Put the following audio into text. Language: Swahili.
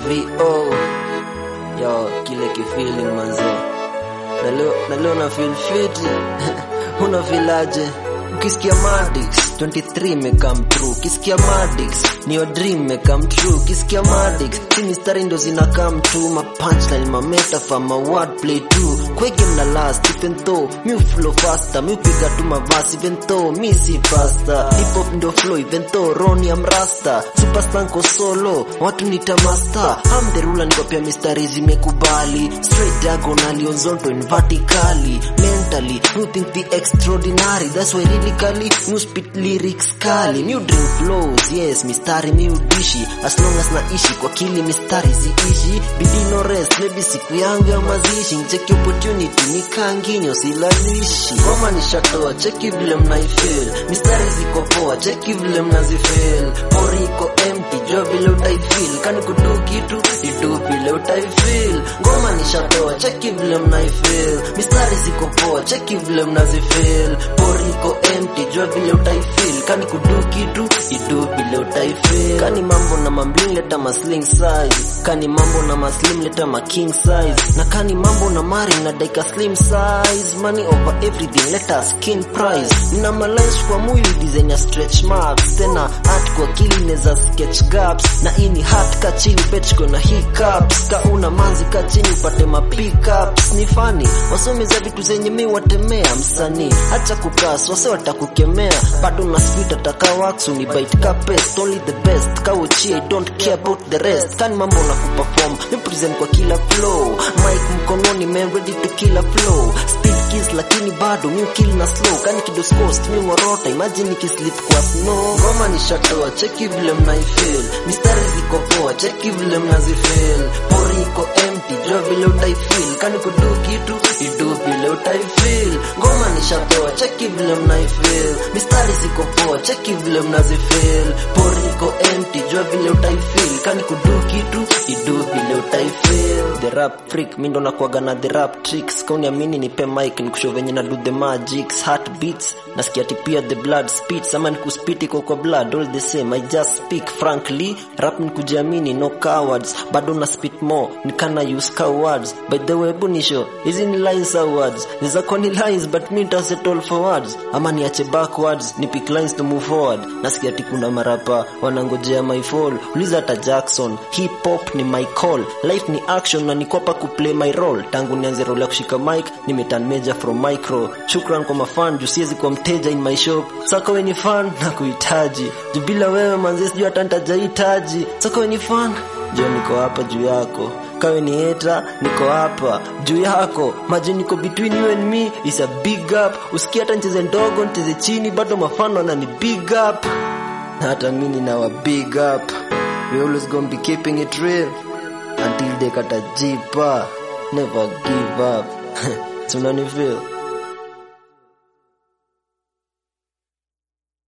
vo yo kile kifeeling manze na leo na leo na feel fit una filaje ukisikia Madix 23 me come true ukisikia Madix ni your dream me come true ukisikia Madix si mistari ndo zina come true ma punchline ma metaphor ma wordplay too kwege mna last even though mi flow faster mi upiga tu mavasi even though mi si faster hip hop ndo flow even though Ronnie am rasta superstar nko solo watu nita master I'm the ruler niko pia mistari zimekubali straight diagonally horizontal and vertically mentally you think the extraordinary that's why lyrically you spit lyrics kali you drink flows yes mistari mi udishi as long as naishi kwa kili mistari ziishi bidii no rest maybe siku yangu ya mazishi cheki opportunity nikanginyo silalishi ngoma nishatoa cheki vile mnaifeel mistari ziko poa cheki vile mnazifeel pori iko empty jua vile utaifeel kani kudu kitu itu vile utaifeel ngoma nishatoa cheki vile mnaifeel mistari ziko poa cheki vile mnazifeel pori iko empty jua vile utaifeel kani kudu kitu itu vile utaifeel kani mambo na mambling leta masling size kani mambo na maslim leta ma king size na kani mambo na mari na daika slim size money over everything leta skin price nina malines kwa mwili design ya stretch marks tena art kwa kili neza sketch gaps na ini hat ka chini pechko na hiccups ka una manzi ka chini upate ma pickups ni fani wasome za vitu zenye mi watemea msanii acha kukas wase watakukemea bado na speed ataka wax unibite ka pest only the best ka uchie I don't care about the rest kani mambo na kuperform mi present kwa kila flow mic mkononi man ready to kill a flow speed kiss lakini bado mi kill na slow kani kidos coast mi ngorota imagine nikislip kwa snow ngoma nishatoa cheki vile mnaifeel mistari ziko poa cheki vile mnazifeel pori iko empty jua vile utaifeel kani kudu kitu idu vile utaifeel ngoma nishatoa cheki vile mnaifeel mistari ziko poa cheki vile mnazifeel pori iko empty jua vile utaifeel kani kudu kitu idu vile utaifeel the rap freak mi ndo nakuaga na the rap tricks kauniamini nipe mic nikusho venye na do the magics heartbeats nasikia ati pia the blood spits ama nikuspit iko kwa blood all the same i just speak frankly rap ni kujiamini no cowards bado na spit more nikana use cowards by the way bunisho hizi ni lines au words zako ni lines but mi nitasettle for words ama niache backwards ni pick lines to move forward nasikia ati kuna marapa wanangojea my fall uliza hata jackson hip hop ni my call life ni action na nikopa kuplay my role tangu nianze role ya kushika mic nimeturn major from micro shukran kwa mafan juu siwezi kuwa mteja in my shop sako weni fan na kuhitaji juu bila wewe manze sijui hata nitajahitaji sako weni fan juu niko hapa juu yako kawe ni heta niko hapa juu yako maji niko between you and me is a big up usikia hata ncheze ndogo ncheze chini bado mafano anani big up na hata mimi nawa big up we always gonna be keeping it real until they katajipa never give up tunanifeel